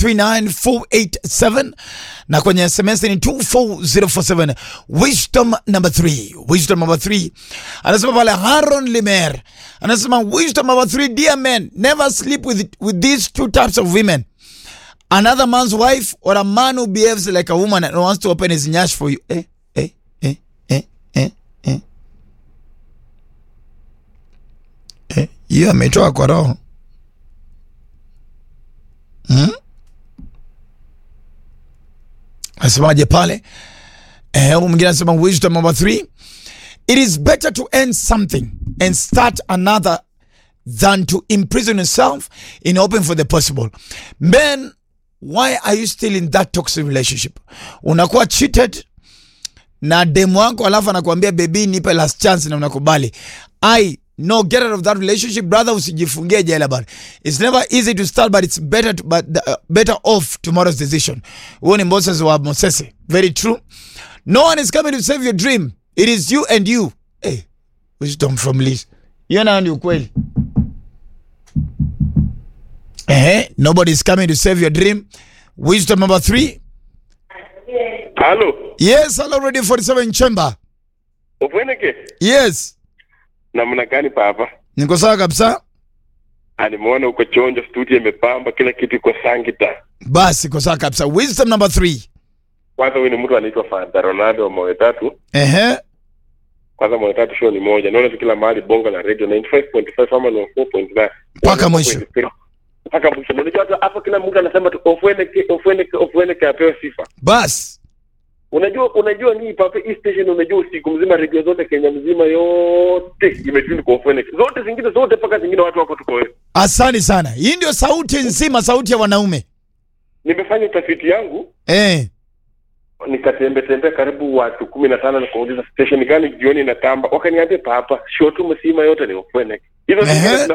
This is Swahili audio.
0719739487 na kwenye SMS ni 24047. Wisdom number 3, wisdom number 3 anasema pale Haron Limer anasema wisdom number 3, dear men never sleep with, with these two types of women another man's wife or a man who behaves like a woman and wants to open his nyash for you. Eh, eh, eh, eh, eh, eh. Eh, hiyo ametoa kwa roho hmm? Asemaje pale? Eh, huyu mwingine anasema wisdom number three, it is better to end something and start another than to imprison yourself in hoping for the possible. Men, why are you still in that toxic relationship? Unakuwa cheated na demu wako alafu anakuambia baby nipe last chance na unakubali. I no get out of that relationship brother, usijifungie jela bana. It's never easy to start but it's better to, but uh, better off tomorrow's decision. Huo ni Moses wa Mosese. Very true. No one is coming to save your dream. It is you and you. Hey, wisdom from Liz. Hiyo nayo ni ukweli. Eh, nobody is coming to save your dream. Wisdom number three. Halo, Yes, hello, ready 47 chamber. Ofweneke, Yes, namna gani papa? niko sawa kabisa. Alimuona uko chonjo, studio imepamba, kila kitu iko sangita. Basi iko sawa kabisa. Wisdom number three. Kwanza huyu ni mtu anaitwa Fanta Ronaldo wa Moyo Tatu. Ehe, Kwanza Moyo Tatu show ni moja, naona tu kila mahali bonga la radio 95.5 ama 94.9 Mpaka mwisho. mpaka mwisho. Unajua hata hapa kila mtu anasema tu Ofweneke, Ofweneke, Ofweneke apewe sifa. basi Unajua, unajua nii papa, hii station, unajua usiku mzima radio zote Kenya mzima yote imetuni kwa Ofweneke, zote zingine zote mpaka zingine watu wako tuko wewe. asante sana. Hii ndio sauti nzima, sauti ya wanaume Nimefanya utafiti yangu eh. nikatembe tembe karibu watu kumi na tano nikauliza station gani jioni inatamba, wakaniambia papa shotu msima yote ni Ofweneke. Hizo zingine Ehe.